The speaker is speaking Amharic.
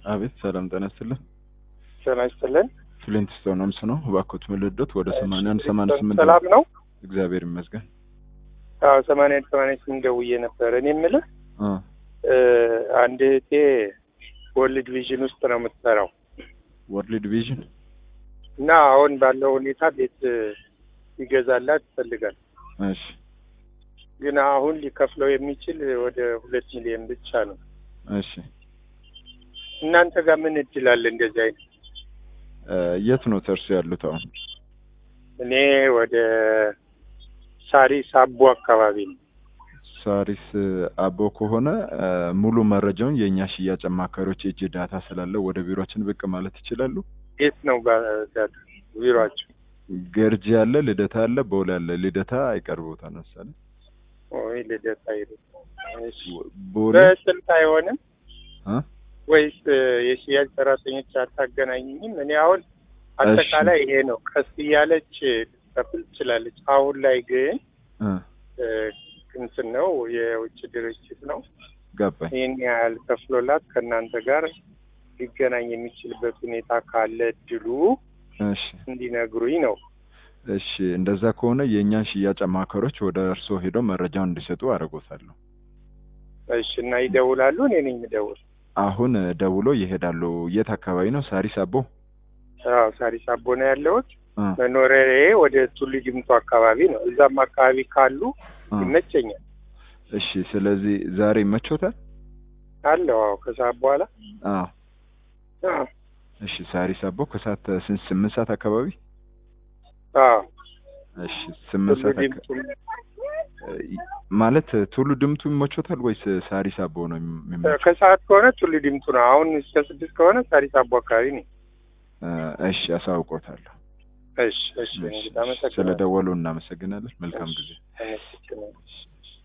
አቤት ሰላም ጤና ይስጥልን። ጤና ይስጥልን። ፍሊንት ስቶን ሆምስ ነው። እባክዎት ምልዶት ወደ ሰማንያ አንድ ሰማንያ ስምንት ሰላም ነው? እግዚአብሔር ይመስገን። አዎ ሰማንያ አንድ ሰማንያ ስምንት ደውዬ ነበር። እኔ የምልህ አ እ አንድ እህቴ ወርልድ ቪዥን ውስጥ ነው የምትሰራው ወርልድ ቪዥን እና አሁን ባለው ሁኔታ ቤት ይገዛላት ይፈልጋል። እሺ ግን አሁን ሊከፍለው የሚችል ወደ ሁለት ሚሊዮን ብቻ ነው። እሺ እናንተ ጋር ምን እድል አለ እንደዚህ አይነት? እ የት ነው ተርሱ ያሉት አሁን? እኔ ወደ ሳሪስ አቦ አካባቢ ነው። ሳሪስ አቦ ከሆነ እ ሙሉ መረጃውን የእኛ ሽያጭ አማካሪዎች የእጅ ዳታ ስላለው ወደ ቢሮችን ብቅ ማለት ይችላሉ። የት ነው ባ- ቢሮአቸው? ገርጂ አለ፣ ልደታ አለ፣ ቦሌ አለ። ልደታ አይቀርቦታል መሰለኝ። ወይ ልደታ ሄዱ። እሺ ቦሌ በስልክ አይሆንም እ ወይስ የሽያጭ ሰራተኞች አታገናኝኝም? እኔ አሁን አጠቃላይ ይሄ ነው። ቀስ እያለች ልትከፍል ትችላለች። አሁን ላይ ግን እ እ እንትን ነው የውጭ ድርጅት ነው። ገባኝ። ይህን ያህል ከፍሎላት ከእናንተ ጋር ሊገናኝ የሚችልበት ሁኔታ ካለ እድሉ እሺ እንዲነግሩኝ ነው። እሺ እንደዛ ከሆነ የእኛን ሽያጭ አማካሪዎች ወደ እርስዎ ሄደው መረጃውን እንዲሰጡ አደርጎታለሁ። እሺ እና ይደውላሉ። እኔ ነኝ የምደውል። አሁን ደውሎ ይሄዳሉ። የት አካባቢ ነው? ሳሪስ አቦ። አዎ ሳሪስ አቦ ነው ያለሁት። እ መኖሪያዬ ወደ ቱሉ ዲምቱ አካባቢ ነው። እዛም አካባቢ ካሉ እ ይመቸኛል። እሺ ስለዚህ ዛሬ ይመቾታል? አለው አዎ ከሰዓት በኋላ አዎ አዎ እሺ ሳሪስ አቦ ከሰዓት ስንት ስምንት ሰዓት አካባቢ አዎ እሺ ስምንት ቱሉ ሰዓት አካ- ዲምቱ እ ማለት ቱሉ ድምቱ ይመቾታል ወይስ ሳሪስ አቦ ነው የሚመቸው? ከሰዓት ከሆነ ቱሉ ዲምቱ ነው። አሁን እስከ ስድስት ከሆነ ሳሪስ አቦ አካባቢ ነኝ። እ እሺ አሳውቆታለሁ። እሺ እሺ እንግዲህ ስለ አመሰግናለሁ። ደወሉ እናመሰግናለን። መልካም ጊዜ። አመሰግናለሁ።